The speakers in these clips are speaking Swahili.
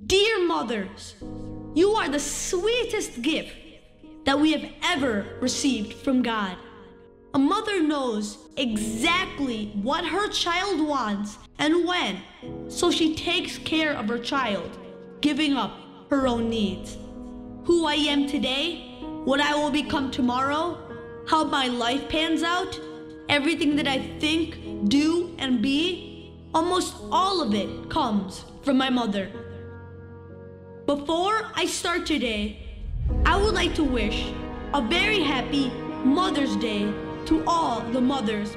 Dear mothers, you are the sweetest gift that we have ever received from God. A mother knows exactly what her child wants and when, so she takes care of her child, giving up her own needs. Who I am today, what I will become tomorrow, how my life pans out, everything that I think, do, and be, almost all of it comes from my mother. Before I start today, I would like to wish a very happy Mother's Day to all the mothers.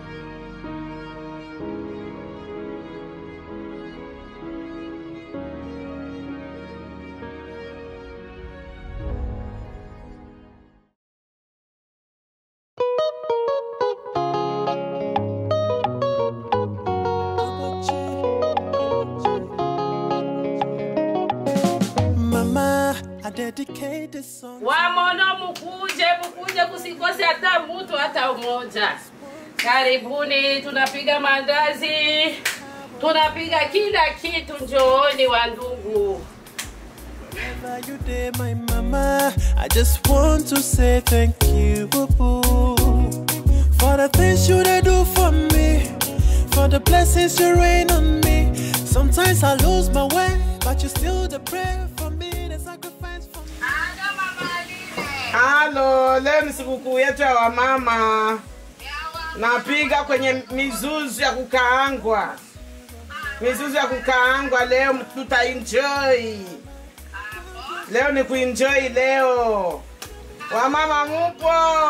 Mama, I dedicate this song. Wamono mukuje, mukuje, kusikose hata mtu hata mmoja. Karibuni, tunapiga mandazi, tunapiga kila kitu. Njooni wa ndugu. Wherever you there, my mama, I just want to say thank you for the things you they do for me, for the blessings you rain on me. Sometimes I lose my way, but you still the prayer for me, the sacrifice for me. Halo, leo ni sikukuu yetu ya wamama. Napiga kwenye mizuzu ya kukaangwa, mizuzu ya kukaangwa. Leo tutaenjoy, leo ni kuenjoy leo. Wamama mupo?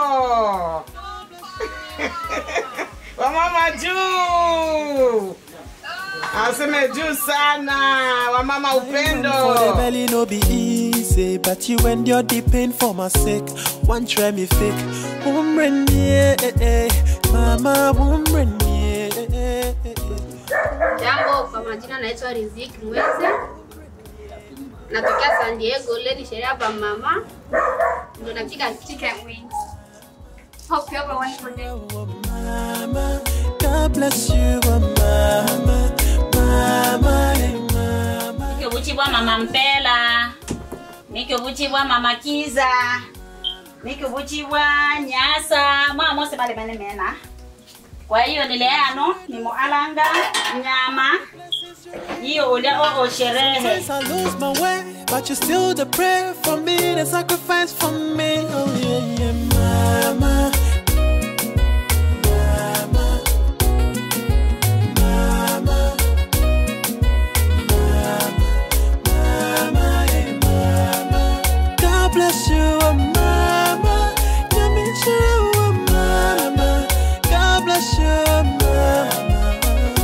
wamama juu, aseme juu sana. Wamama For the upendo. belly no be easy, but you endure the pain for my sake. One try me fake, woman yeah, eh, eh. mama woman yeah. eh, eh, eh. Jambo, kwa majina naitwa Riziki Mweze, natokea San Diego. Leo ni sherehe hapa mama, ndo napika chicken wings. Hope you have a wonderful day. Oh, mama, God bless you, oh, mama, mama, hey, mama. nikivuchibwa mama mpela nikivuchibwa mama kiza nikivuchibwa nyasa mwamose bale bene mena kwa hiyo nileano nimualanga nyama hiyo ulya oo sherehe Sometimes I lose my way, but you still the prayer for me, the sacrifice for me. Oh yeah, yeah, mama. Mama. Mama. Mama. Mama, hey, mama. God bless you, oh mama. You mean you, oh mama. God bless you, oh mama.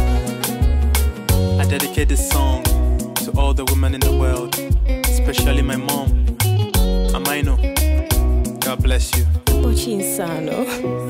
I dedicate this song to all the women in the world, especially my mom. Amaino, God bless you. Uchinsano.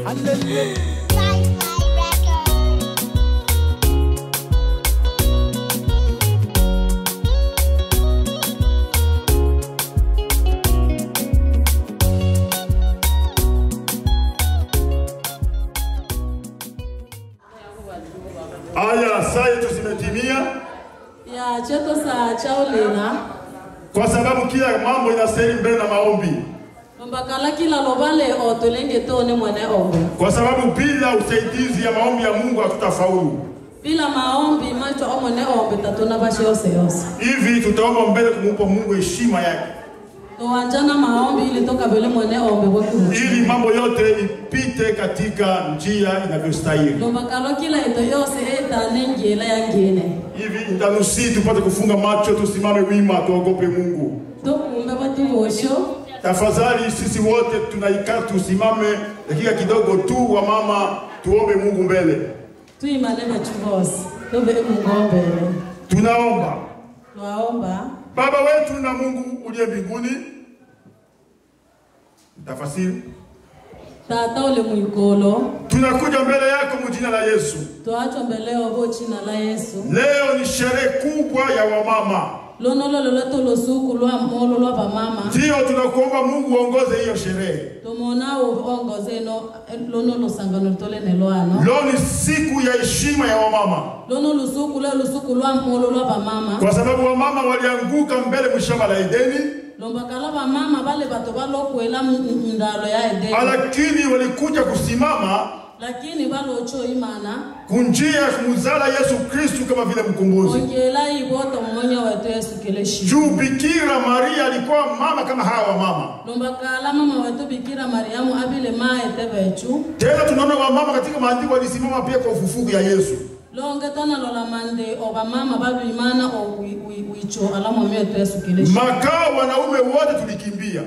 Haya, saa yetu zimetimia, ya cheto sa chaulina kwa sababu kila mambo inastahili mbele na maombi, mbakala kila lobale otolenge tone mwene ombe kwa sababu bila usaidizi ya maombi ya Mungu hatutafaulu. bila maombi macho omwene ombe tatona bashe yose yose Hivi tutaomba mbele kumupa Mungu heshima yake, towanjana maombi ili tokabele mwene ombe bwakuhu ili mambo yote ipite katika njia inavyostahili. lombakalo kila ito yose etane ngela ya ngene Hivi nitanusi tupate kufunga macho, tusimame wima, tuogope Mungu. tokumbe batu bosho Tafadhali sisi wote tunaikaa, tusimame dakika kidogo tu, wa mama, tuombe Mungu mbele. tuimane bachu bose tobe mungombele Tunaomba. twaomba Baba wetu na Mungu uliye mbinguni, tafasiri, tata ule mwikolo tunakuja mbele yako mjina la Yesu. twacho mbeleo bo china la yesu Leo ni sherehe kubwa ya wamama. lono lo lolo to lusuku lwa molo lwa vamama Ndiyo tunakuomba Mungu uongoze hiyo sherehe. tomona uongoze no lono lusangano litolene lwano Leo ni siku ya heshima ya wamama, lono lusuku lwe lusuku lwa molo lwa vamama kwa sababu wamama walianguka mbele mshamba la Edeni, lombakala vamama vale bato valokwela ndalo ya edeni lakini walikuja kusimama lakini valocho imana kunjia kumuzala Yesu Kristu kama vile mkombozi. ongela ivoto mmonya wetu yesu keleshi Juu Bikira Maria alikuwa mama kama hawa wamama. lombakala mama wetu bikira mariamu avile maete vechu Tena tunaona wamama katika maandiko walisimama pia kwa ufufuku ya Yesu. longe tona lola mande ovamama valuimana o wi- wi- wicho ala mwami wetu yesu keleshi Makao wanaume wote tulikimbia,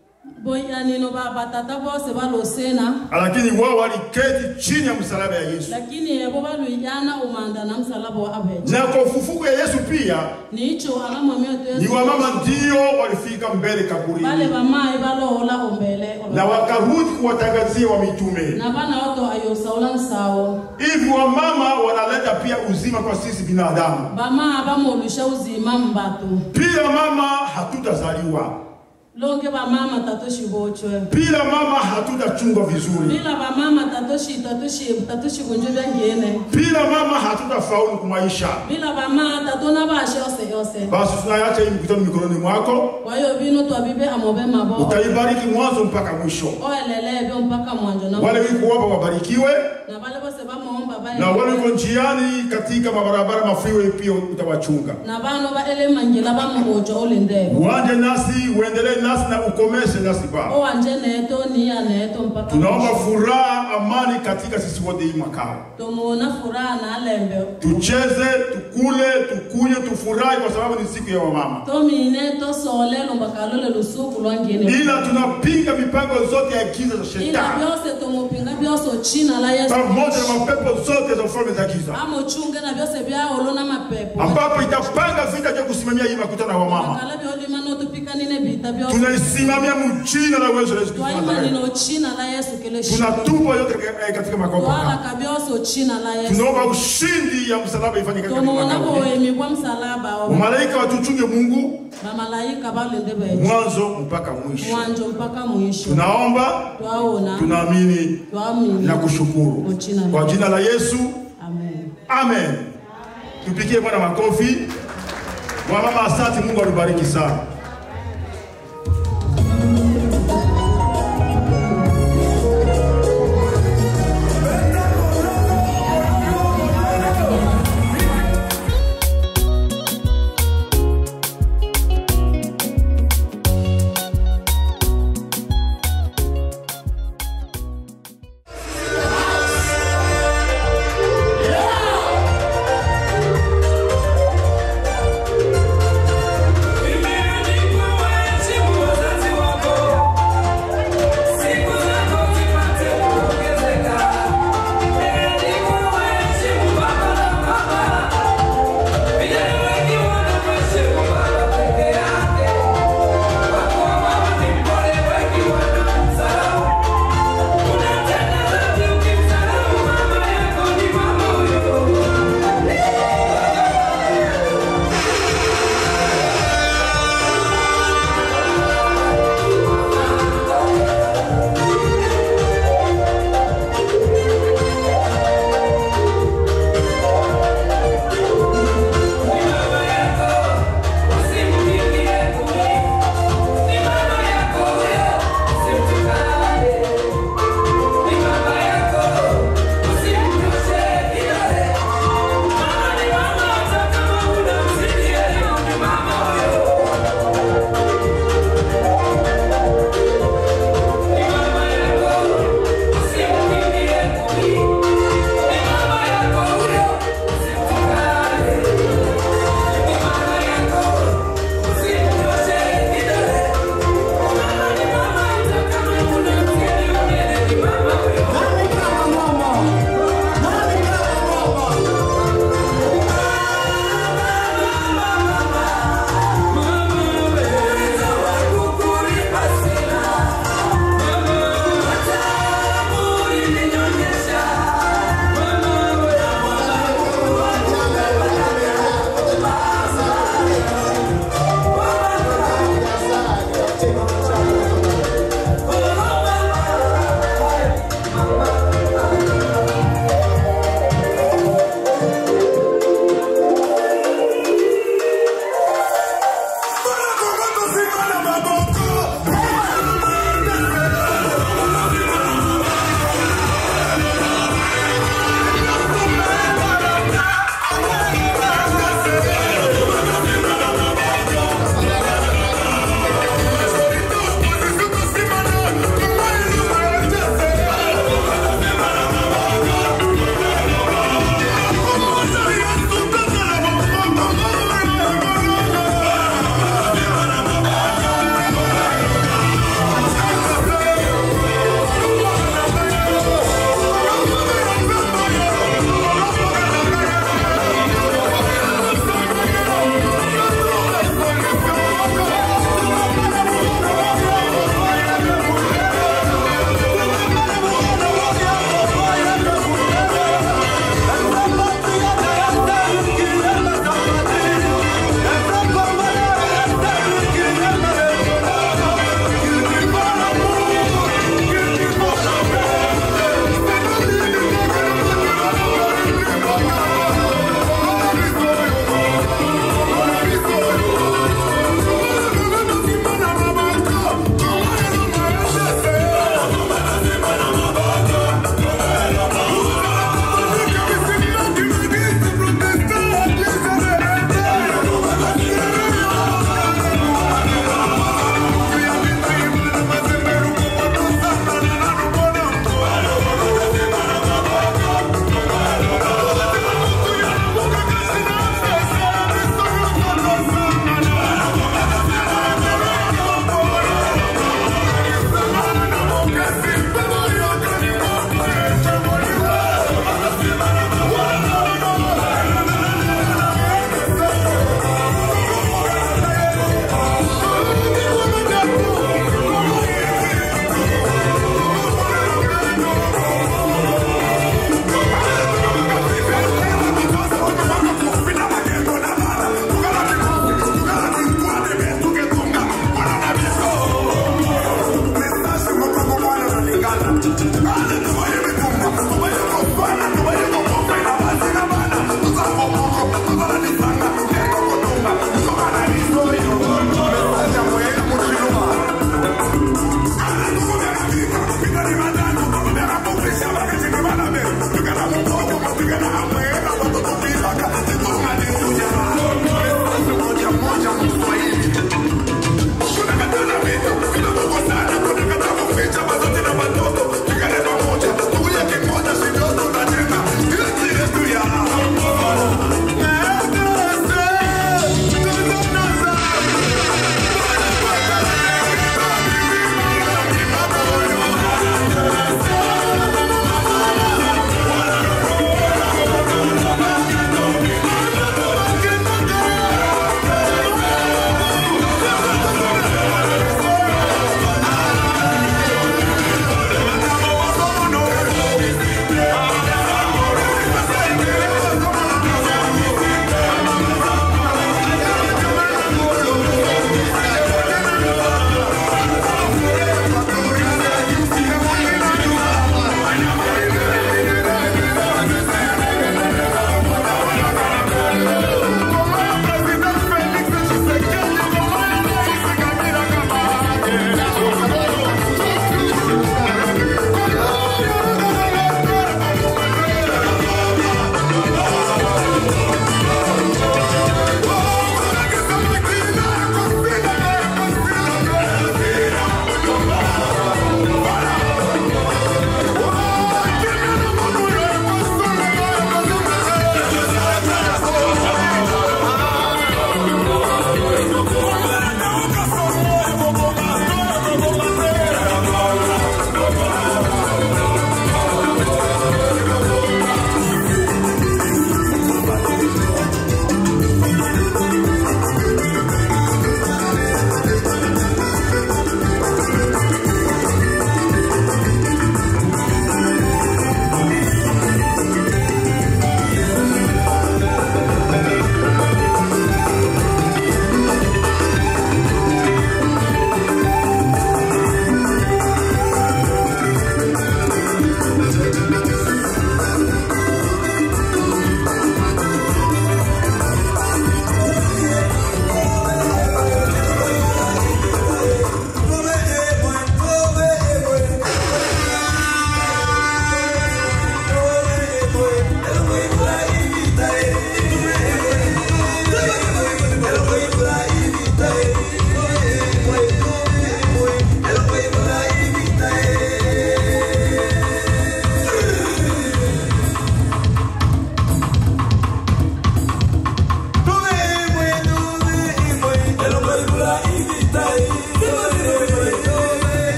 boyanino va vatata vose valosena lakini wao waliketi chini ya msalaba ya Yesu. lakini evo valuiyana umanda na msalaba wa avecho Na kwa ufufuku ya Yesu pia nicho ala mwami wetu ni yesu wamama ndio walifika mbele vale kaburini vamai valohola ombele na wakarudi kuwatangazia wa mitume. na vana oto ayosaula nsawo Hivi wamama wanaleta pia uzima kwa sisi binadamu. vamaa vamolusha uzima mbatu Bila mama hatutazaliwa, longe vamama tatoshi vochwe bila mama hatutachungwa vizuri, bila vamama tatoshi tatoshi tatoshi kunje vyangene bila mama hatutafaulu kumaisha. bila vamaa tatona vashe yose yose Basi tunaacha hii mkutano mikononi mwako, kwayo vino twavive amove mavo utaibariki mwanzo mpaka mwisho. oelelevyo mpaka mwanjo na Wale wiko hapa wabarikiwe, na vale vose vamoomba na wale vae wiko njiani katika mabarabara mafiwe pia utawachunga. na vano vaele manjila vamuhojo olendevo Uanje nasi, uendelee nasi na ukomeshe nasi Baba. owanje neto niya neto mpaka Tunaomba mwisho. furaha, amani katika sisi wote hii mwakao. tomuona furaha na alembe Tucheze, tukule, tukunywe, tufurahi kwa sababu ni siku ya wamama. tomine tosole lombakalole lusuku lwangene Ila tunapinga mipango zote ya giza za ila shetani byose tomupinga byose ochina la yesu pamoja na mapepo zote za ufalme za giza, amochunge na byose byaolo na mapepo ambapo itapanga vita vya kusimamia hii makutano ya wamama. bakala byolima notupikanine bita byose Tunaisimamia mjina la uwezo la Yesu Kristo wa twaimanine Nazareti. ochina la yesu keleshi Tunatupa yote katika- eh, katika makopo haya. twalaka byose ochina la yesu Tunaomba ushindi ya msalaba ifanye katika tomuona makao hii. boemi bwa msalaba o Malaika watuchunge Mungu bamalayika balinde betu mwanzo mpaka mwisho. mwanjo mpaka mwisho Tunaomba, twaona tunaamini twamini na kushukuru Uchina. kwa jina la Yesu, amen amen. Tupigie Bwana makofi. Wamama, asante. Mungu alibariki sana. Amen.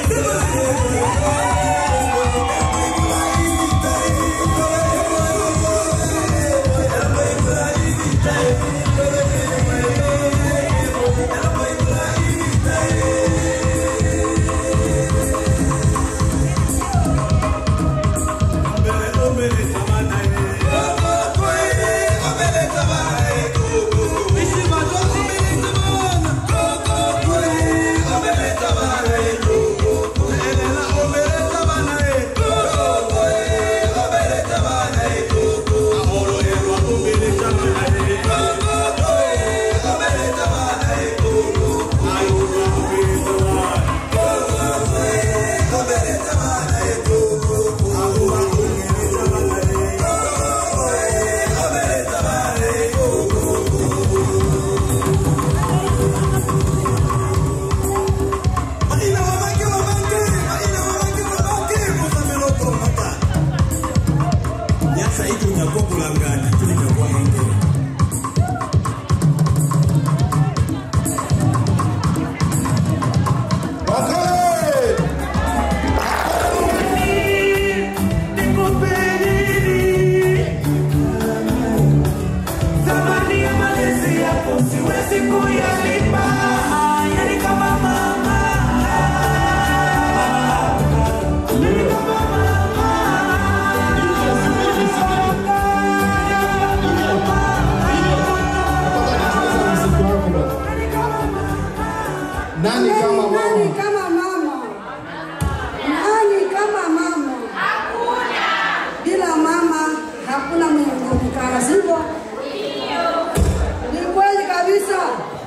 Nani kama Nani mama? kama mama? Nani kama mama? Bila mama hakuna mwenye kuonekana, sivyo? Ni kweli kabisa.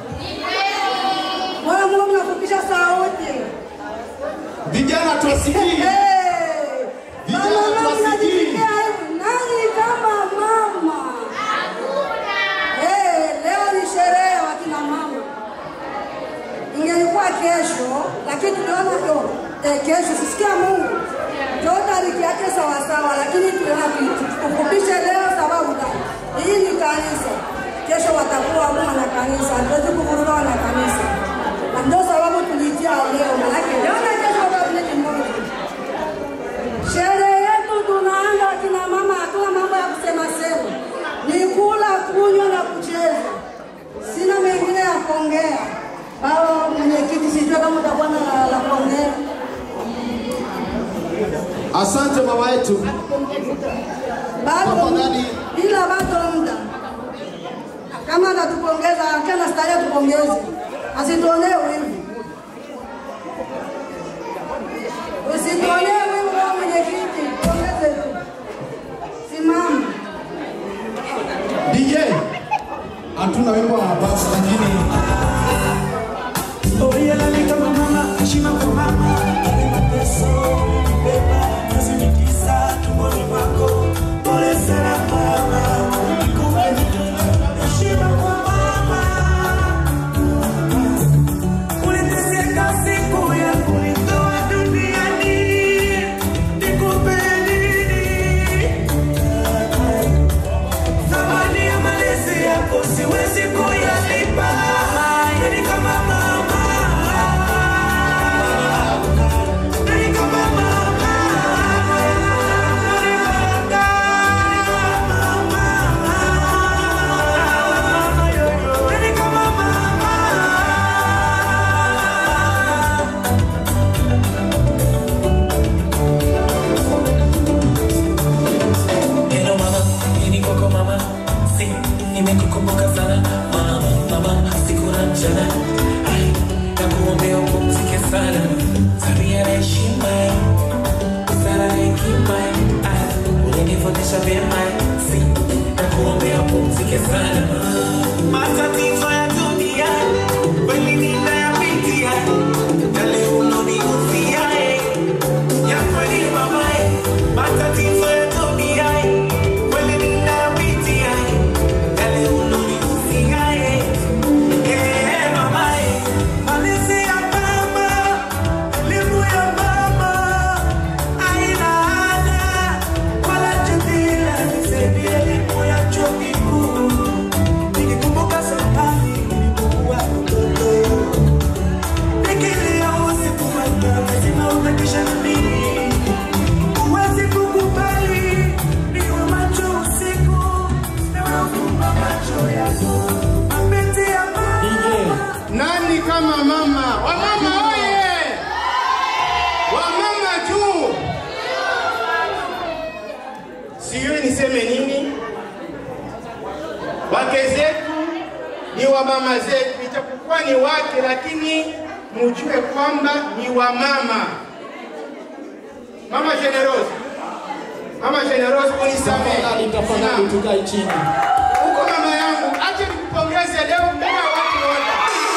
Bwana Mungu mnafupisha sauti. Vijana tuwasikii. Hey! Vijana Mama, mama, tuwasikii. mnajisikia hivi? Nani kama mama? Hey, leo ni sherehe ya wakina mama. Ingelikuwa kesho, lakini tuliona yo eh, kesho sisikia Mungu ndio tariki yake sawa sawa, lakini tuliona kitu tukufupishe leo sababu gani? Hii ni kanisa, kesho watakuwa huko na kanisa, hatuwezi kuvuruga na kanisa, na ndio sababu tuliitia leo, maanake leo na kesho watakuwa ni moja. Sherehe yetu tunaanza kina mama, hatuna mambo ya kusema sema, ni kula, kunywa na kucheza. Sina mengine ya kuongea. Baba mwenyekiti, sijui kama utakuwa na la- la kuongea. Asante mama yetu. Bado Tafadhali. ila bado muda. Kama atatupongeza kana starehe tupongeze, asituonee wivu, usituonee wivu. Baba mwenyekiti, pongeze tu, simama. DJ. Hatuna wimbo wa basi lakini Oyalali kama mama, heshima kwa mama. Ale mateso umenibeba, kazi ni tisa tumboni mwako. Pole sana mama, kumbe heshima kwa mama. Uliteseka siku ya kunitoa duniani, nikupe nini? Thamani ya malezi yako siwezi kuyalipa, yani kama mama. Yani kama mama. Yani kama mama. Hello mama, nini kwako mama? Si, nimekukumbuka sana mama, mama, siku na mchana. Ai, nakuombea upumzike sana. Tabia na heshima, busara na hekima. Ai, ulinifundisha vyema. Si, nakuombea upumzike sana. Matatizo ya dunia kweli ninayapitia, yale ulonihusia, eh ya kweli mamae, matatizo ya dunia kweli ninayapitia, yale ulonihusia eh, eh, mamae, malezi ya mama, elimu ya mama haina ada wala jadila, nisaidia elimu ya chuo kikuu nikikumbuka sana wa mama zetu, ijapokuwa ni wake, lakini mujue kwamba ni wa mama. Mama Generose, Mama Generose, unisamehe. Tafadhali, tafadhali tukae chini. Huko mama yangu, acha nikupongeze leo mbele ya watu wote.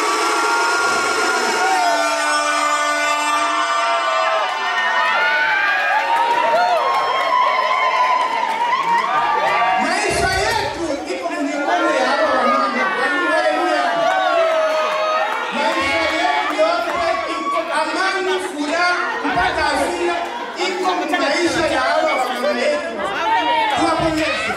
Maisha yetu iko kwenye mikono ya hawa wamama. Haleluya. Maisha yetu yote iko amani, furaha, mpaka hasira iko kwenye maisha ya hawa wamama yetu. Tuwapongeze.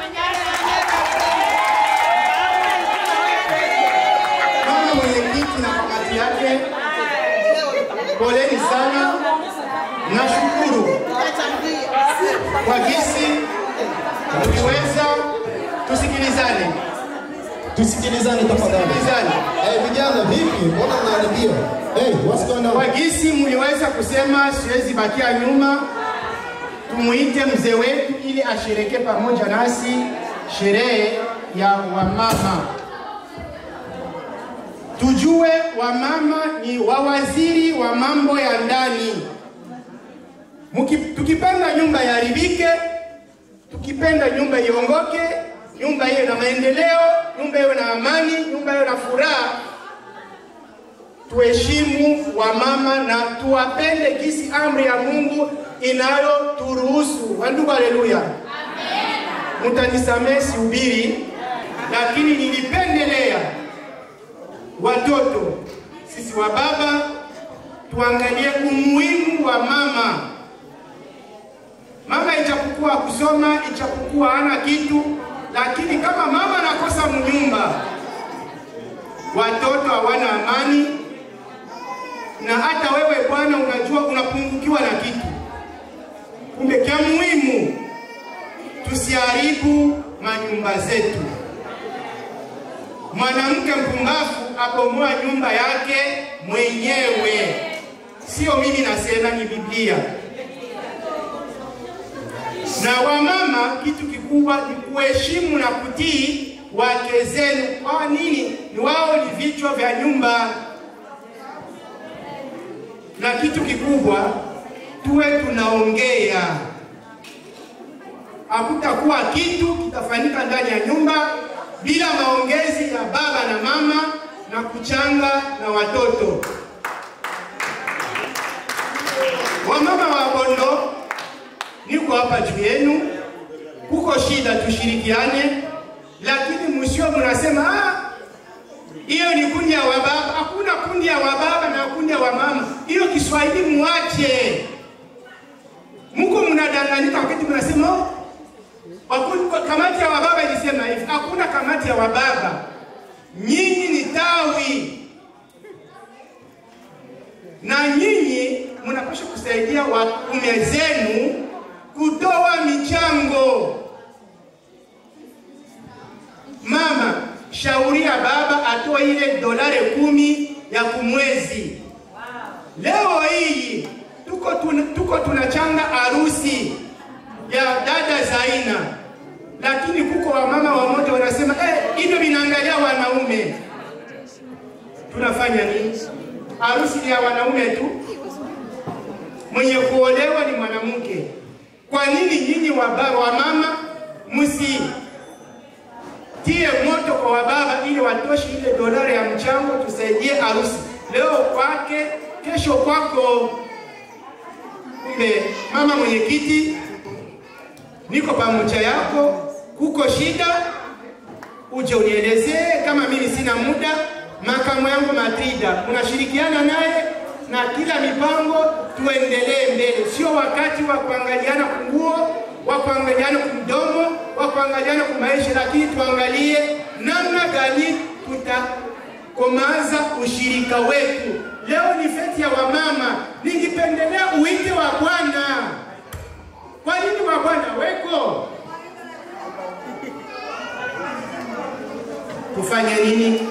Mama mwenyekiti na kamati yake, poleni sana. Nashukuru kwa jinsi mliweza. Tusikilizane, Tusikilizane tafadhali. tusikilizane. Eh, vijana vipi? Mbona mnaharibia? Hey, what's going on? Kwa jinsi mliweza kusema siwezi bakia nyuma, tumuite mzee wetu ili ashereke pamoja nasi sherehe ya wamama. Tujue wamama ni wawaziri wa mambo ya ndani. Muki, tukipenda nyumba iharibike, tukipenda nyumba iongoke, nyumba iwe na maendeleo, nyumba iwe na amani, nyumba iwe na furaha, tuheshimu wamama na tuwapende kisi amri ya Mungu inayoturuhusu. Wandugu, haleluya! Mtanisamehe sihubiri, lakini nilipendelea watoto sisi wa baba tuangalie umuhimu wa mama. Mama ichapokuwa kusoma, ichapokuwa hana kitu, lakini kama mama anakosa mnyumba, watoto hawana amani, na hata wewe bwana unajua unapungukiwa na kitu. Kumbe kia muhimu tusiharibu manyumba zetu. Mwanamke mpumbavu abomoa nyumba yake mwenyewe, sio mimi nasema, ni Biblia. Na wamama, kitu kikubwa ni kuheshimu na kutii wake zenu. Kwa nini? Ni wao ni vichwa vya nyumba. Na kitu kikubwa tuwe tunaongea, hakutakuwa kitu kitafanyika ndani ya nyumba bila maongezi ya baba na mama na kuchanga na watoto. Wamama wa Bondo, niko hapa juu yenu, kuko shida, tushirikiane, lakini msio mnasema ah, hiyo ni kundi ya wababa. Hakuna kundi ya wababa na kundi ya wamama, hiyo Kiswahili muache. Mko mnadanganyika wakati mnasema oh, Hakuna- kamati ya wababa ilisema hivi, hakuna kamati ya wababa, nyinyi ni tawi na nyinyi mnapaswa kusaidia waume zenu kutoa michango. Mama, shauria baba atoe ile dolari kumi ya kumwezi. Leo hii tuko tuna, tuko tunachanga harusi ya dada Zaina, lakini kuko wamama wamoja wanasema eh, hivyo vinaangalia wanaume. Tunafanya nini? Harusi ni ya wanaume tu, mwenye kuolewa ni mwanamke. Kwa nini nyinyi wababa wa mama msitie moto kwa wababa ili watoshe ile dolari ya mchango, tusaidie harusi leo kwake, kesho kwako. Kumbe mama mwenyekiti, niko pamoja yako, kuko shida uje unielezee. Kama mimi sina muda, makamu yangu Matrida unashirikiana naye na kila mipango, tuendelee mbele. Sio wakati wa kuangaliana kunguo, wa kuangaliana kumdomo, wa kuangaliana kumaisha, lakini tuangalie namna gani tutakomaza ushirika wetu. Leo ni feti ya wamama, ningipendelea uite wa Bwana. Kwa nini wa Bwana weko? Tufanye nini?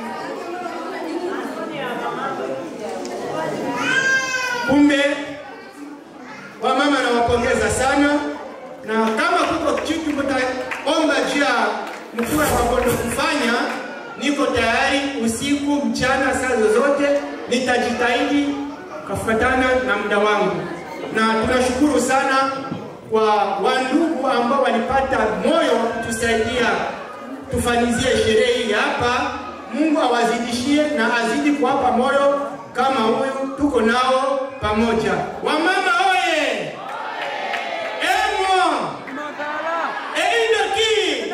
Kumbe wamama nawapongeza sana, na kama kuko kitu mtaomba juu ya mkuu wa Bondo kufanya, niko tayari usiku, mchana, saa zozote nitajitahidi kufuatana na muda wangu, na tunashukuru sana kwa wandugu ambao walipata moyo kutusaidia tufanizie sherehe hii hapa. Mungu awazidishie na azidi kuwapa moyo kama huyu tuko nao pamoja. Wamama oye! Emwa! Eindoki!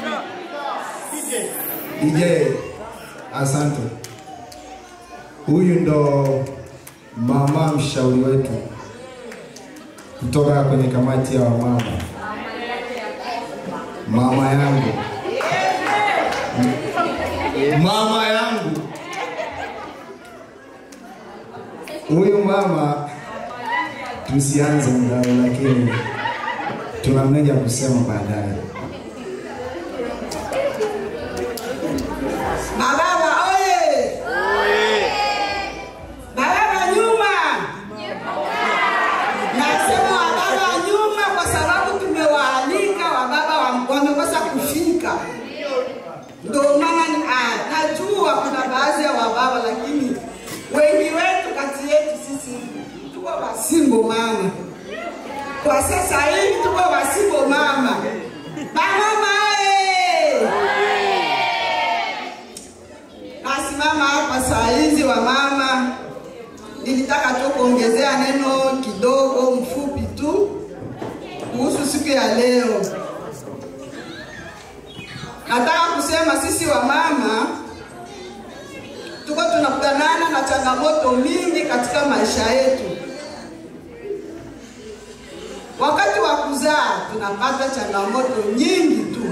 DJ, asante. Huyu ndo mama mshauri wetu kutoka kwenye kamati ya wamama, mama yangu, mama yangu. Huyu mama tusianze mgao, lakini tuna mengi ya kusema baadaye. Mababa oye! Mababa nyuma! Nasema wababa nyuma kwa sababu tumewaalika wababa wa- wamekosa kufika. Ndio maana ni- ah, najua kuna baadhi ya wababa, lakini wengi wetu kati yetu sisi tuko wasimbo mama. Kwa sasa hivi tuko wasimbo mama. Mama oye! Nasimama hapa saa hizi wa mama, nilitaka tu kuongezea neno kidogo mfupi tu kuhusu siku ya leo. Nataka kusema sisi wa mama tuko tunakutanana na changamoto mingi katika maisha yetu. Wakati wa kuzaa tunapata changamoto nyingi tu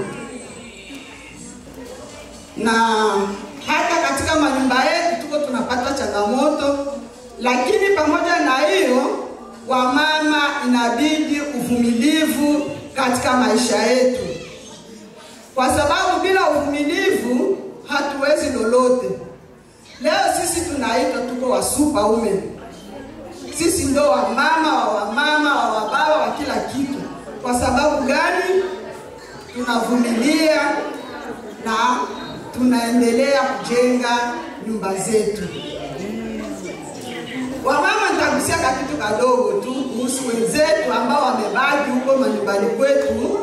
na hata katika manyumba yetu tuko tunapata changamoto, lakini pamoja na hiyo, wamama inabidi uvumilivu katika maisha yetu, kwa sababu bila uvumilivu hatuwezi lolote. Leo sisi tunaitwa tuko wasupaume, sisi ndo wamama wa wamama wa wababa wa kila kitu. Kwa sababu gani? Tunavumilia na tunaendelea kujenga nyumba zetu. Wamama, nitagusia kakitu kadogo tu kuhusu wenzetu ambao wamebaki huko manyumbani kwetu,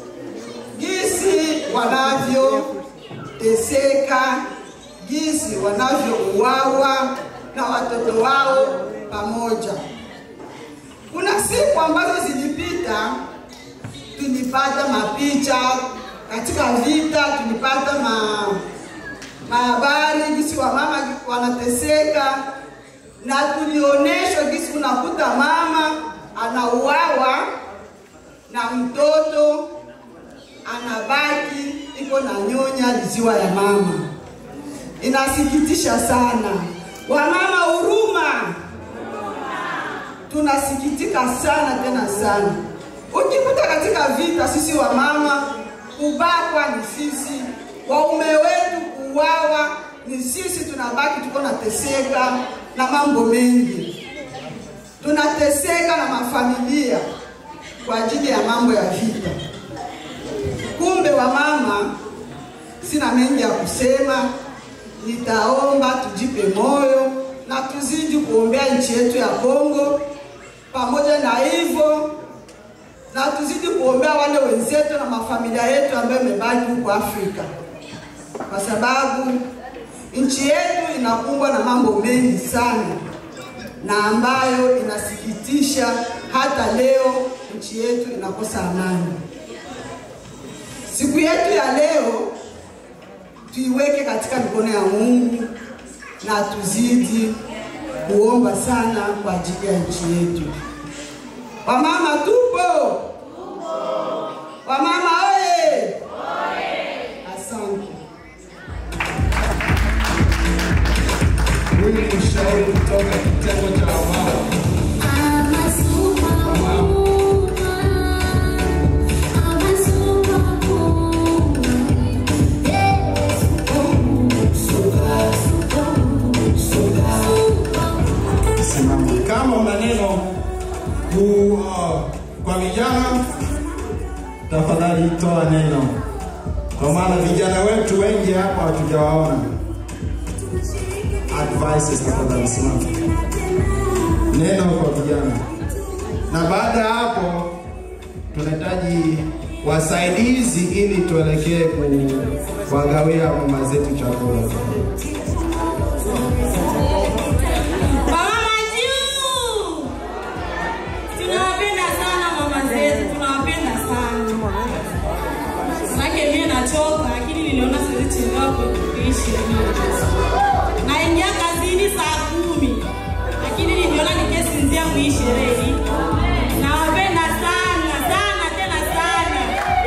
jinsi wanavyoteseka, jinsi wanavyouawa na watoto wao pamoja. Kuna siku ambazo zilipita tulipata mapicha katika vita, tulipata ma mahabari jinsi wamama wanateseka, na tulionyeshwa jinsi unakuta mama anauawa na mtoto anabaki iko na nyonya liziwa ya mama. Inasikitisha sana. Wamama, huruma, tunasikitika sana tena sana. Ukikuta katika vita, sisi wamama kubakwa ni sisi, waume wetu kuuawa ni sisi, tunabaki tuko nateseka na mambo mengi, tunateseka na mafamilia kwa ajili ya mambo ya vita. Kumbe wamama, sina mengi ya kusema, nitaomba tujipe moyo na tuzidi kuombea nchi yetu ya Kongo. Pamoja na hivyo, na tuzidi kuombea wale wenzetu na mafamilia yetu ambayo imebaki huko Afrika, kwa sababu nchi yetu inakumbwa na mambo mengi sana na ambayo inasikitisha. Hata leo nchi yetu inakosa amani. Siku yetu ya leo tuiweke katika mikono ya Mungu na tuzidi kuomba sana kwa ajili ya nchi yetu. Wamama tupo, wamama oye! Asante. Huyu ni mshauri kutoka kitengo cha wamama. Simama. Kama una neno ku, uh, kwa vijana, tafadhali toa neno. kwa maana vijana wetu wengi hapa hatujawaona. Advices tafadhali simama. Neno kwa vijana, na baada ya hapo tunahitaji wasaidizi ili tuelekee kuwagawia mama zetu chakula. Mama juu! Tunawapenda sana mama zetu, tunawapenda sana. Manake mimi nachoka, lakini niliona siwezi chelewa kuishi. Naingia kazini saa kumi, lakini niliona ningesinzia mwi sherehe. Nawapenda sana sana tena sana.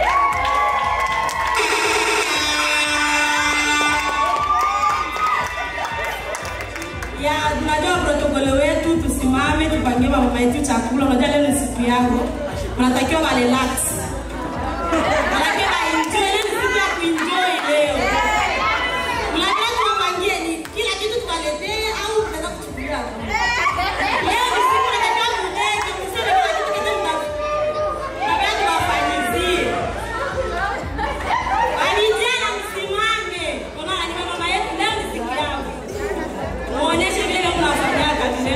ya tunajua protokole wetu, tusimame tupangie mama yetu chakula. Unajua leo ni siku yao, wanatakiwa wa relax, manake wa enjoy. Leo ni siku ya kuenjoy leo. Unajua tuwapangie ni kila kitu tuwaletee au tunaweza kuchukulia leo ni siku tunatakiwa mudeke, mseme kila kitu kile mna- tunataka tuwafanyizie. Wanijana msimame, unaona ni mama yetu, leo ni siku yao. Muonyeshe vile mnafanyaga vile.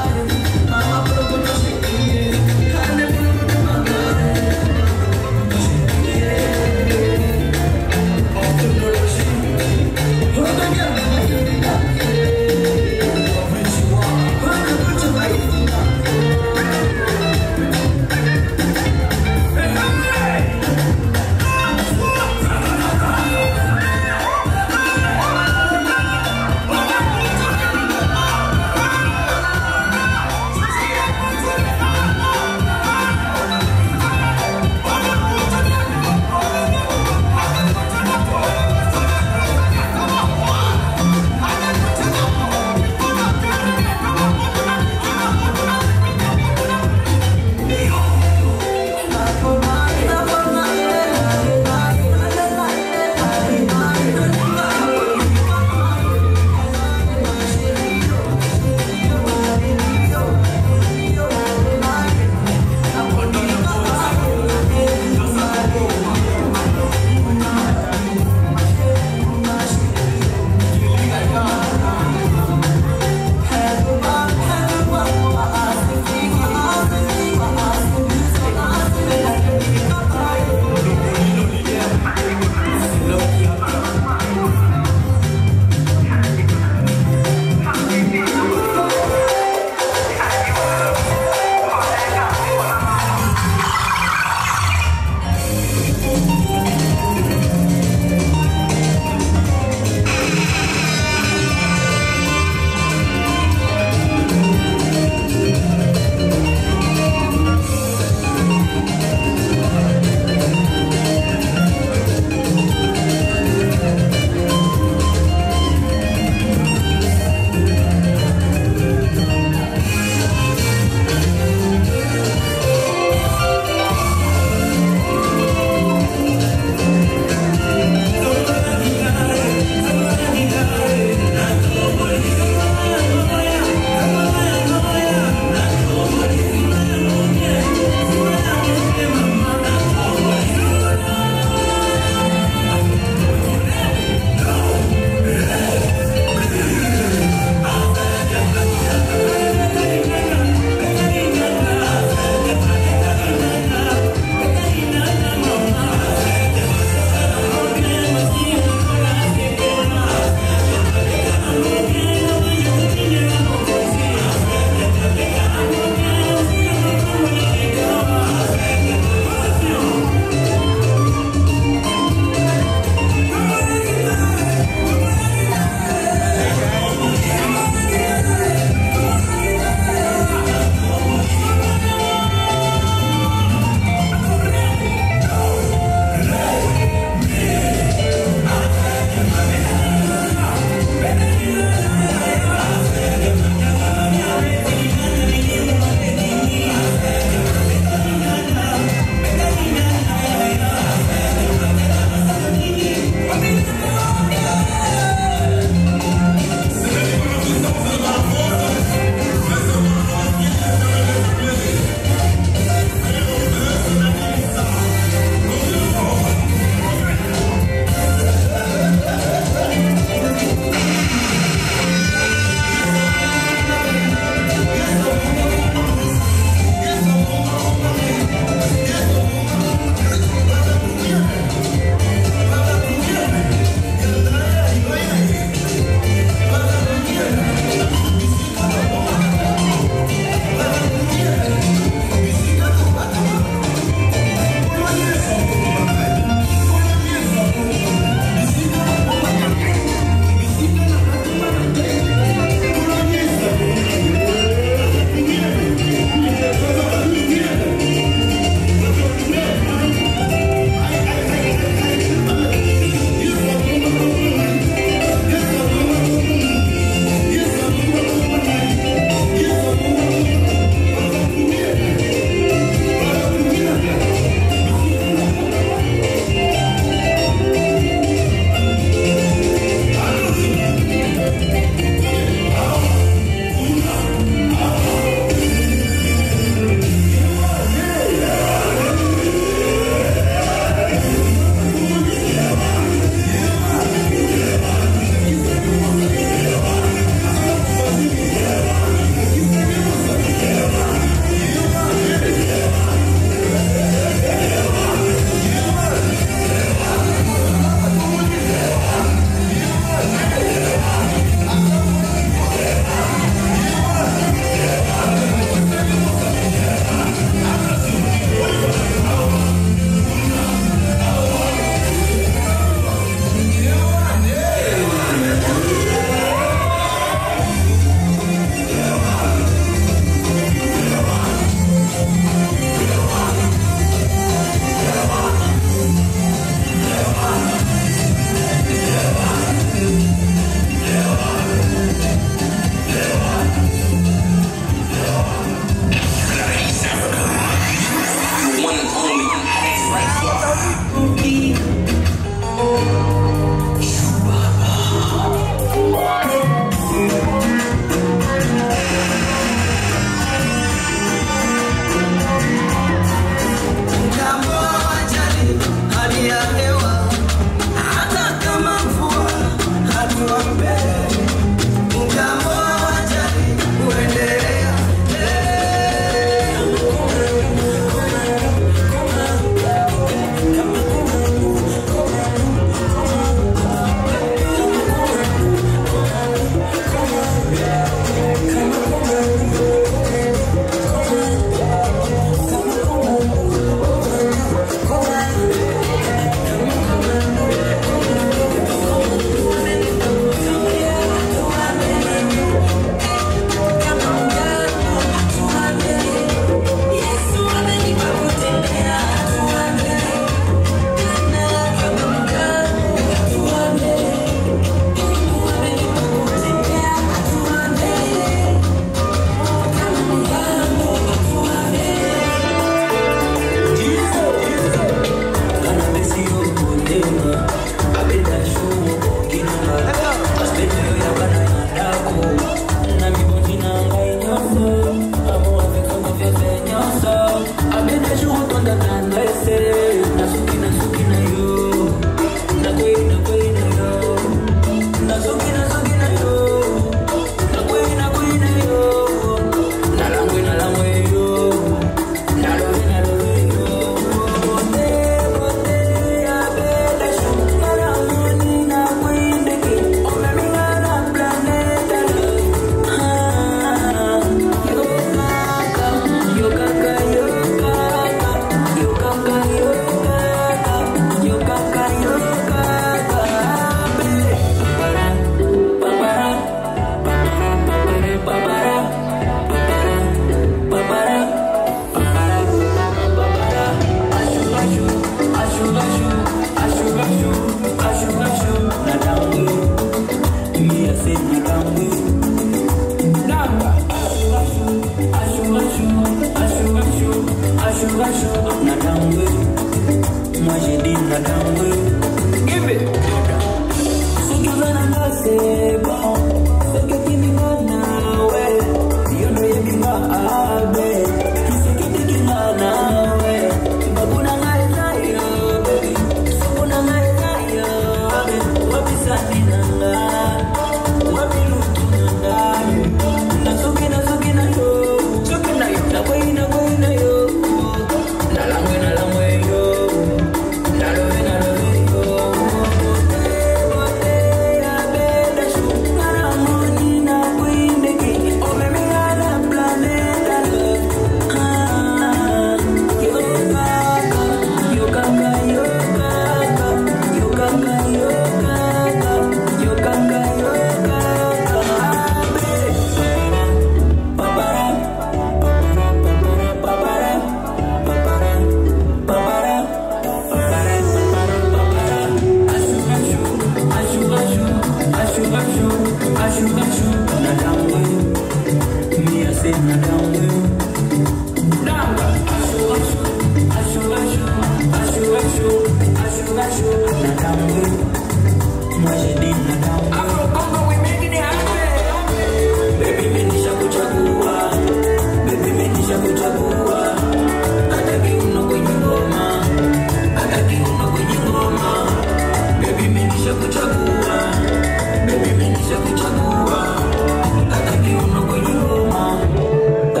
Baby,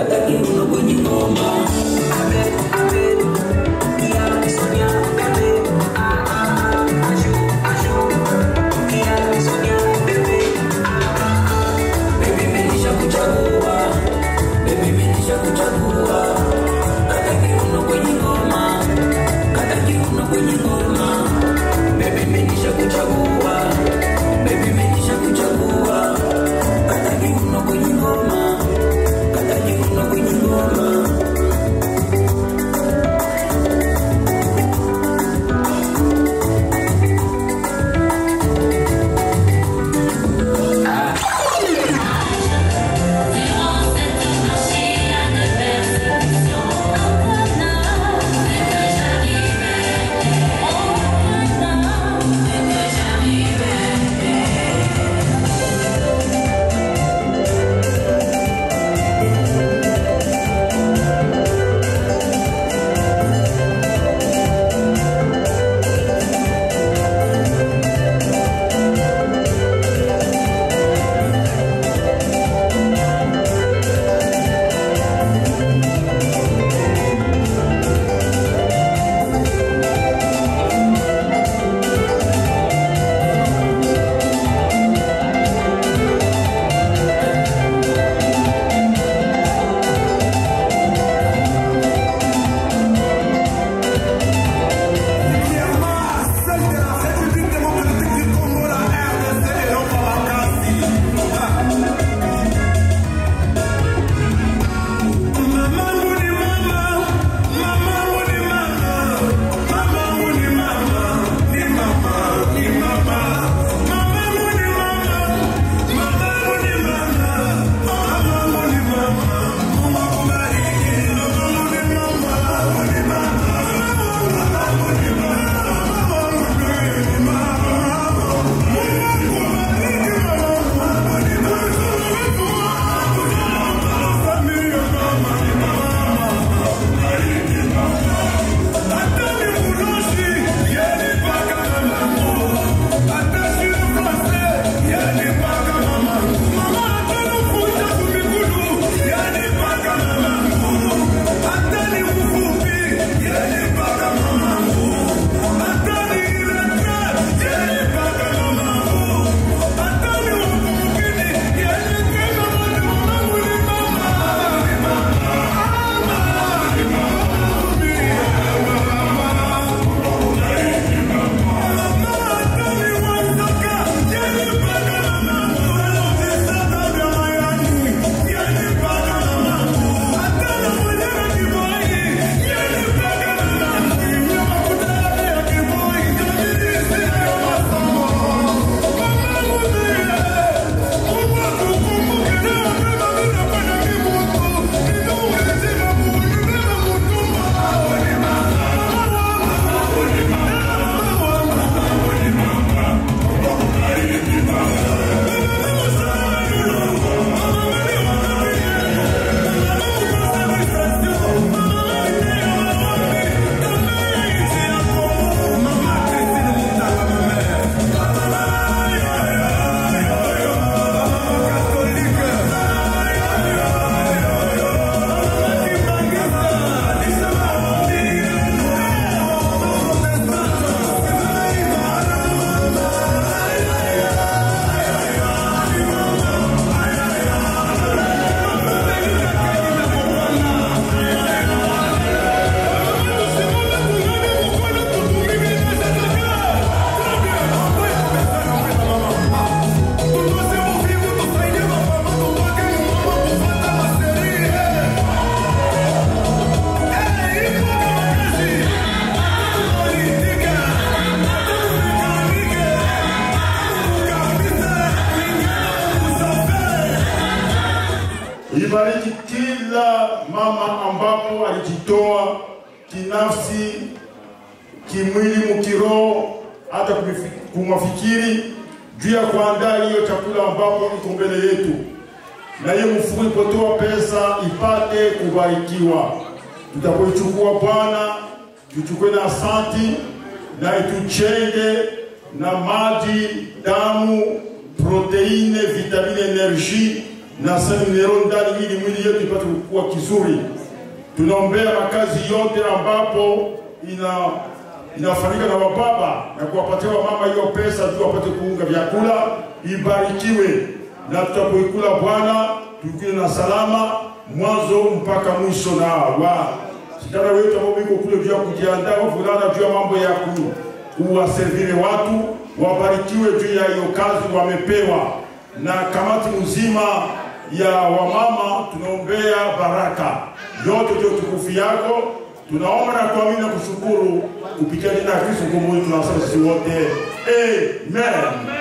Ibariki kila mama ambapo alijitoa kinafsi, kimwili, mkiroho, hata kumifi- kumafikiri juu ya kuandaa hiyo chakula ambapo iko mbele yetu, na hiyo mfuko ipotoa pesa ipate kubarikiwa. Tutapoichukua Bwana, tuchukue na asanti na ituchenge na maji, damu, proteine, vitamine, energie na seli minero ndani, ili mwili yetu ipate kukua kizuri. Tunaombea makazi yote ambapo ina inafanyika na wababa na kuwapatia wamama hiyo pesa juu wapate kuunga vyakula, ibarikiwe na tutapoikula Bwana tukile na salama mwanzo mpaka mwisho, na wa sitana wetu ambao biko kule juu ya kujiandaa wavulana juu ya mambo ya ku, kuwaservire watu wabarikiwe juu ya hiyo kazi wamepewa, na kamati mzima ya wamama tunaombea baraka yote ndio tukufu yako tunaomba na kuamini na kushukuru kupitia jina la Kristo mkombozi tunasema sisi wote amen.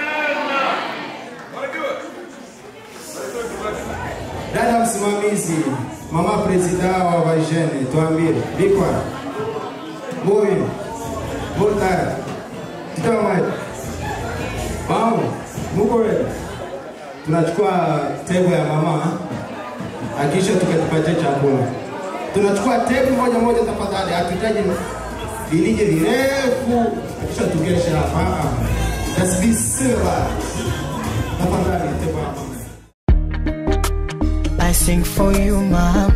Dada msimamizi, mama presida wa vajene, tuambie bikwa boyi botara kitamaji mama muko wewe, tunachukua tebo ya mama akisha tukatupatia chakula. Tunachukua tebo moja moja tafadhali, hatuhitaji vilije virefu, akisha tukesha hapa. That's be civilized. Tafadhali tebo ya mama. I sing for you, mom.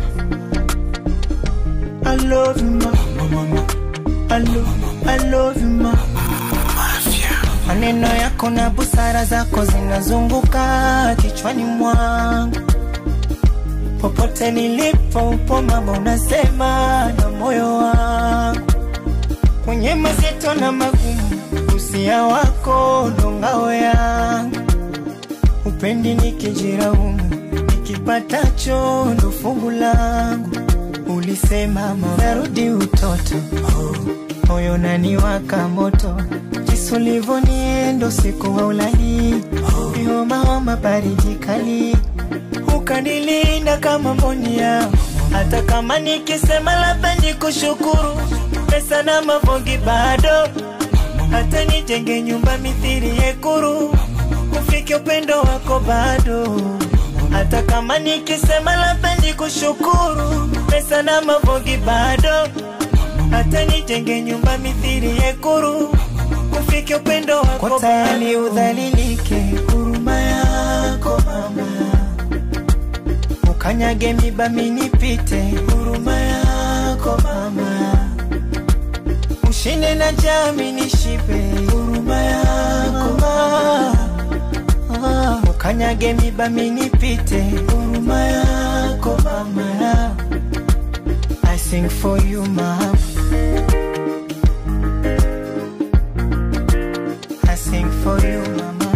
I love you, mama. I love, I love you, mama. Maneno yako na busara zako zinazunguka kichwani mwangu, popote nilipo upo mama, unasema na moyo wangu, kwenye mazito na magumu, usia wako ndo ngao yangu, upendi nikijiraumu nikipatacho ndo fungu langu. Ulisema mama, narudi utoto, moyo naniwaka moto, jinsi ulivyoniendo siku wa ulali, homa homa, baridi kali, ukanilinda kama mboni yao, hata kama nikisema labda nikushukuru, pesa na mavongi bado, hata nijenge nyumba mithiri yekuru, ufike upendo wako bado hata kama nikisema labda nikushukuru, pesa na mavogi bado, hata nijenge nyumba mithiri yekuru, ufike upendo wako kwa tayari udhalilike, huruma yako mama, ukanyage miba minipite, huruma yako mama, ushinde na jami nishipe, huruma yako mama Ah, ukanyage miba minipite, huruma yako mama. I sing for you mama. I sing for you mama.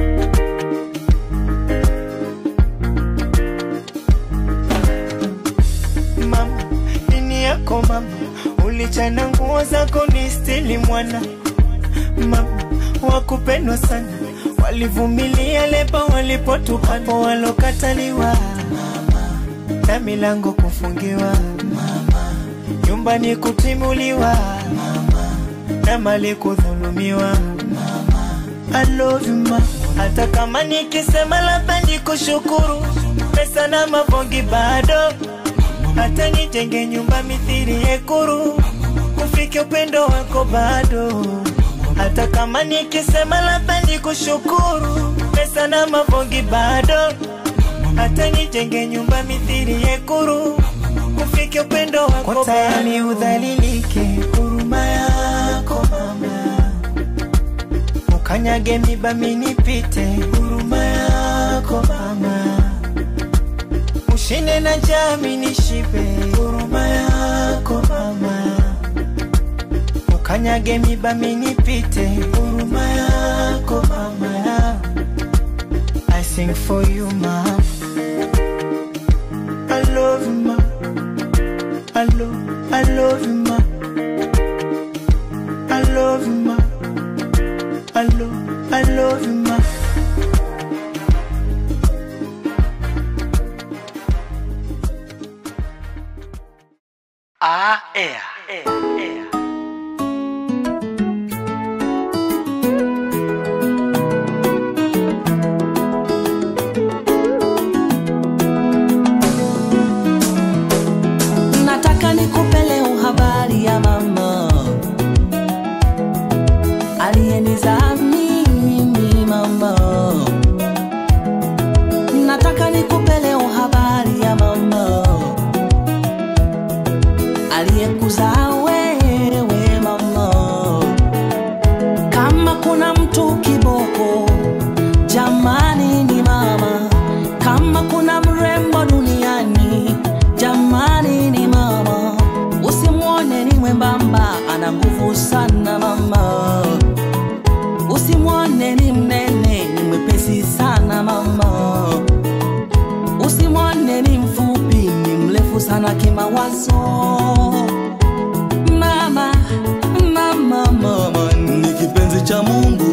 Mama, nini yako mama, ulichana nguo zako ni stili mwana mama, wakupendwa sana walivumilia leba walipotupata walokataliwa na milango kufungiwa nyumbani kutimuliwa na mali kudhulumiwa I love you ma hata kama nikisema labda nikushukuru pesa na mavongi bado hata nijenge nyumba mithiri yekuru ufike upendo wako bado hata kama nikisema labda nikushukuru, pesa na mavongi bado, hata nijenge nyumba mithiri yekuru, ufike upendo wako kwa tayari udhalilike, huruma yako mama, ukanyage miba minipite, huruma yako mama, ushinde na jami nishipe, huruma yako mama ukanyage miba minipite, huruma yako mama. I sing for you mama. I love you ma. I love, I love you ma. I love you ma. I love, I love you ma. Ah, air. air, air. nataka nikupe leo habari ya mama aliyenizaa mimi mama nataka nikupe leo habari ya mama aliyekuzaa wewe mama kama kuna mtu kiboko jamani ni mama kama kuna mrembo duniani jamani ni mama usimwone ni mwembamba ana nguvu sana mama usimwone ni mnene ni mwepesi sana mama usimwone ni mfupi ni mrefu sana kimawazo mama mama mama ni kipenzi cha mungu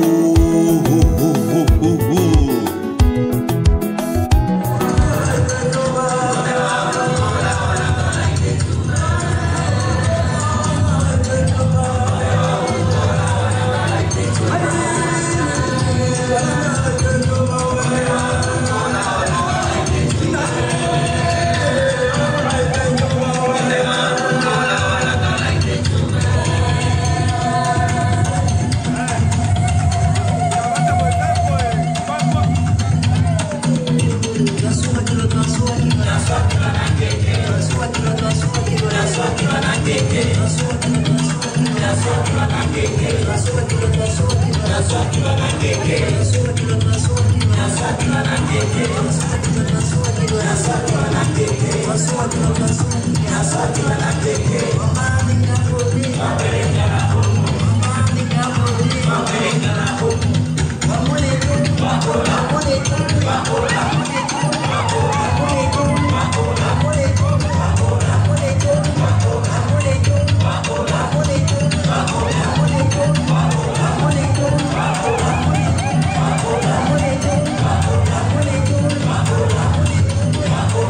Thank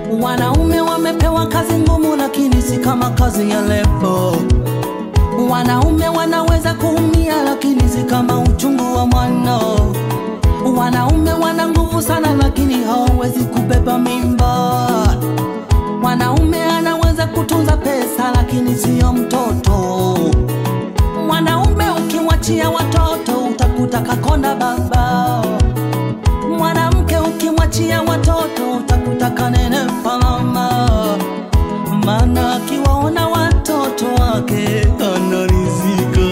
Wanaume wamepewa kazi ngumu, lakini si kama kazi ya lebo. Wanaume wanaweza kuumia, lakini si kama uchungu wa mwana. Wanaume wana nguvu sana, lakini hawawezi kubeba mimba. Mwanaume anaweza kutunza pesa, lakini siyo mtoto. Mwanaume ukimwachia watoto, utakuta kakonda baba. Mwanamke ukimwachia watoto, utakuta kanenepa mama. Maana akiwaona watoto wake anarizika.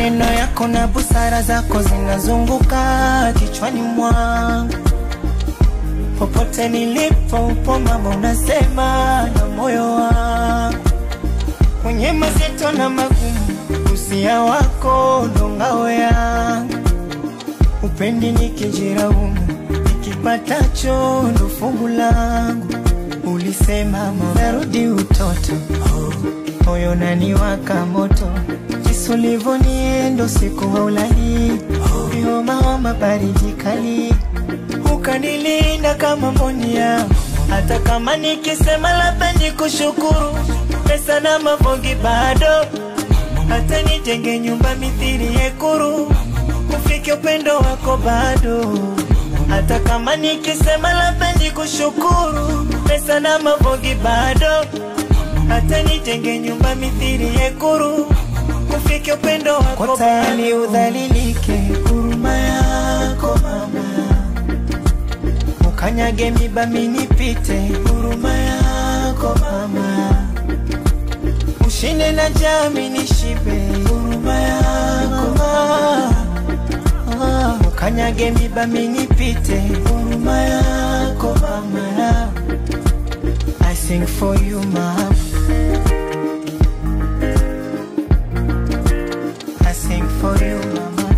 maneno yako na busara zako zinazunguka kichwani mwangu popote nilipo upo mama unasema na moyo wangu kwenye mazito na magumu usia wako ndo ngao yangu upendi nikijiraumu nikipatacho ndo fungu langu ulisema narudi utoto moyo naniwaka moto jinsi ulivyoniendo siku haulali vihomahoma baridi kali ukanilinda kama mboni yangu hata kama nikisema labda nikushukuru pesa na mavongi bado hata nijenge nyumba mithiri yekuru ufike upendo wako bado hata kama nikisema labda nikushukuru pesa na mavongi bado hata nijenge nyumba mithiri yekuru ufike upendo wako tayari udhalilike huruma yako mama ukanyage miba minipite huruma yako mama ushinde na jami nishibe huruma yako mama ukanyage miba minipite huruma yako mama I sing for you mama I sing for you mama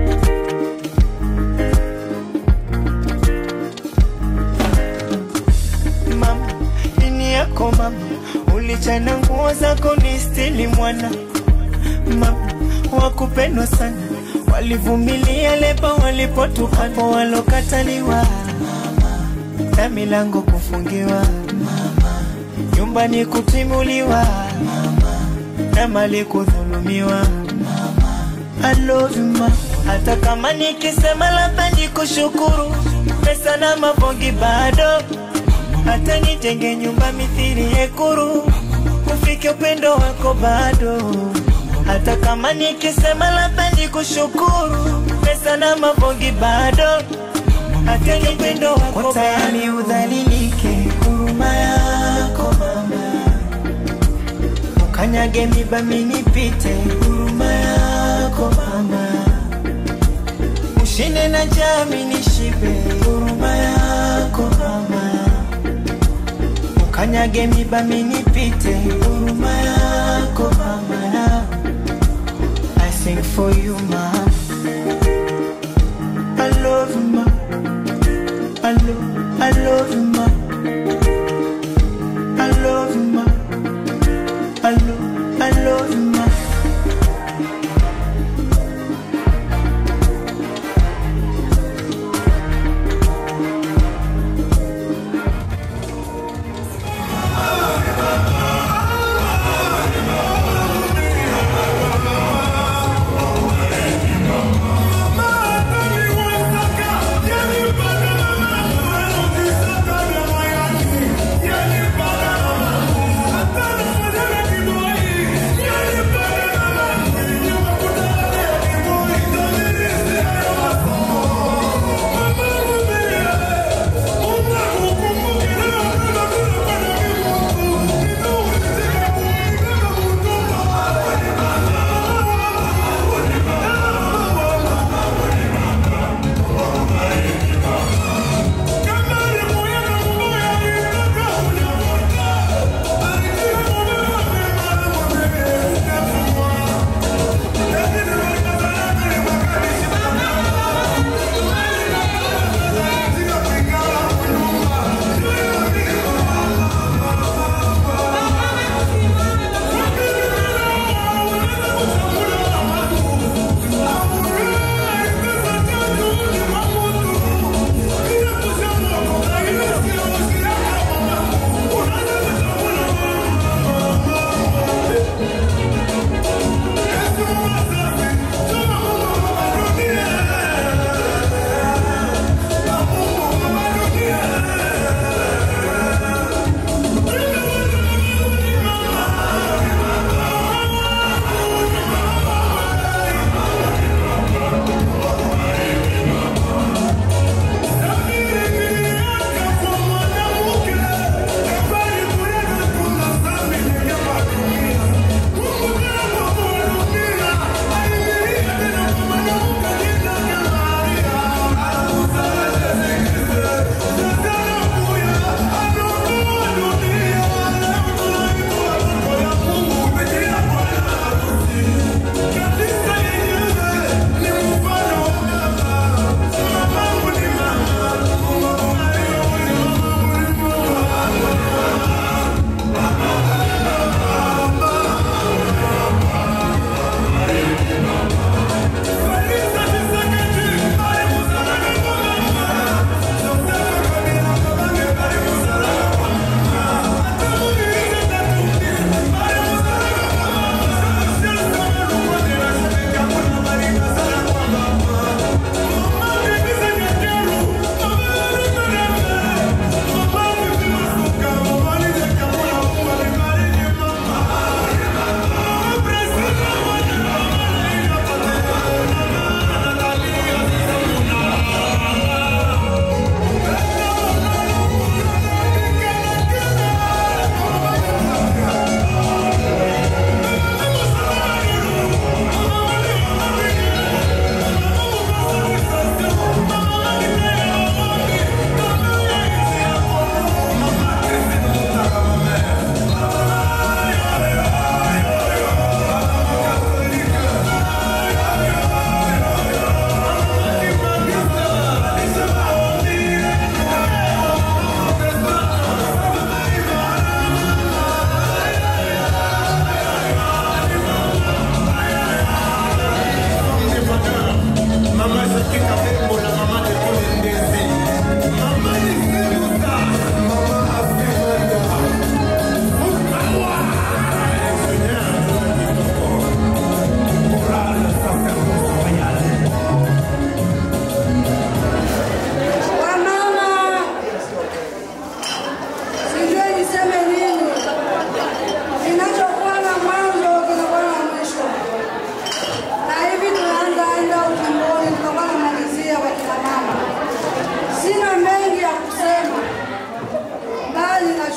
mama ini yako mama ulichana nguo zako ni stili mwana mama wakupendwa sana walivumilia leba walipotupapo walokataliwa na milango kufungiwa nyumbani kutimuliwa na mali kudhulumiwa I love you ma hata kama nikisema labda nikushukuru pesa na mavongi bado hata nijenge nyumba mithiri yekuru ufike upendo wako bado hata kama nikisema labda nikushukuru pesa na mavongi bado hata ni upendo wako tayari udhalilike huruma yako mama ukanyage miba minipite huruma yako mama ushinde na jami nishibe huruma yako mama ukanyage miba minipite huruma yako mama I sing for you mama I love you ma I love, I love you ma I love you ma I love, I love you ma Mama,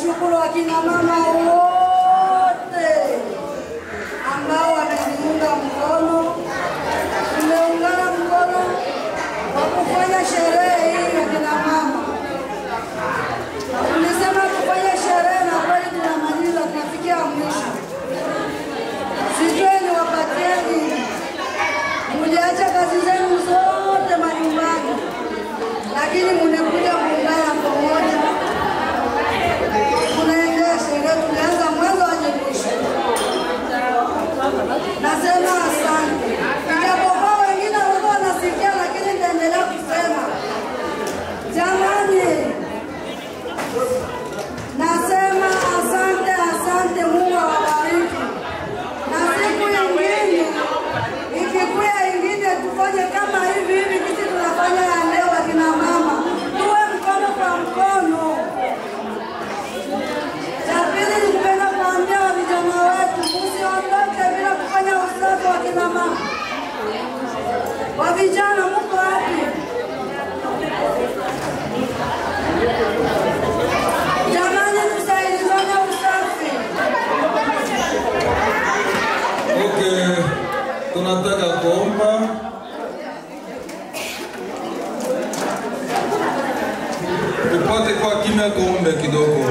Nashukuru akina mama wote ambao wameniunga mkono, tumeungana mkono kwa kufanya sherehe hii ya kina mama. Tulisema tufanye sherehe na kweli tunamaliza, tunafikia mwisho. Sijui niwapatieni, muliacha kazi zenu zote majumbani, lakini mumekuja kuungana pamoja, tunaendea sherehe. Tulianza mwanzo hadi mwisho. Nasema asante, ijapokuwa wengine walikuwa wanasikia, lakini nitaendelea kusema jamani, nasema asante, asante. Mungu awabariki, na siku ingine ikikuya ingine tufanye kama hivi hivi, kisi tunafanya ya leo, akina mama tuwe mkono kwa mkono. Cha pili ni kupenda kuambia wa vijana wetu, msiondoke bila kufanya usafi wa kina mama. Wa vijana mko wapi? Jamani, tusaidizane usafi. Okay, tunataka kuomba tupate kwa kimya, tuombe kidogo.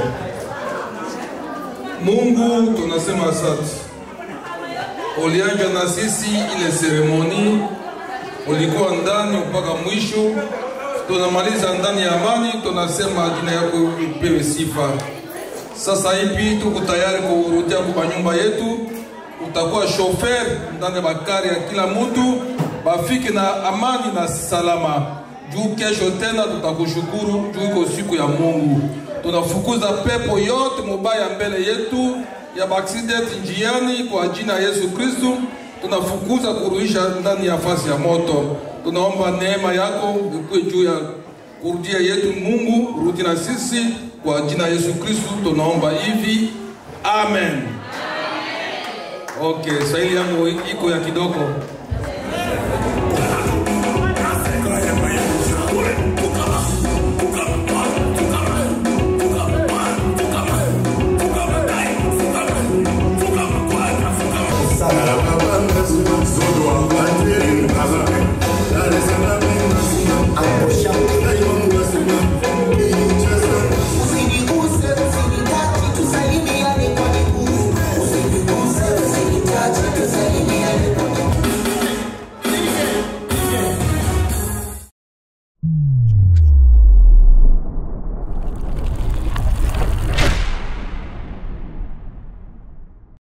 Mungu, tunasema asante, ulianja na sisi ile seremoni, ulikuwa ndani mpaka mwisho, tunamaliza ndani ya amani. Tunasema jina yako ipewe sifa. Sasa hivi tuko tayari kurudia kwa nyumba yetu utakuwa shofer ndani ya bakari ya kila mtu, bafike na amani na salama. Juu kesho tena tutakushukuru juu iko siku ya Mungu. Tunafukuza pepo yote mubaya mbele yetu ya accident njiani kwa jina ya Yesu Kristu. Tunafukuza kuruhisha ndani ya fasi ya moto. Tunaomba neema yako ikuwe juu ya kurudia yetu. Mungu rudi na sisi kwa jina ya Yesu Kristu, tunaomba hivi, amen. Okay, Swahili yangu iko ya kidogo.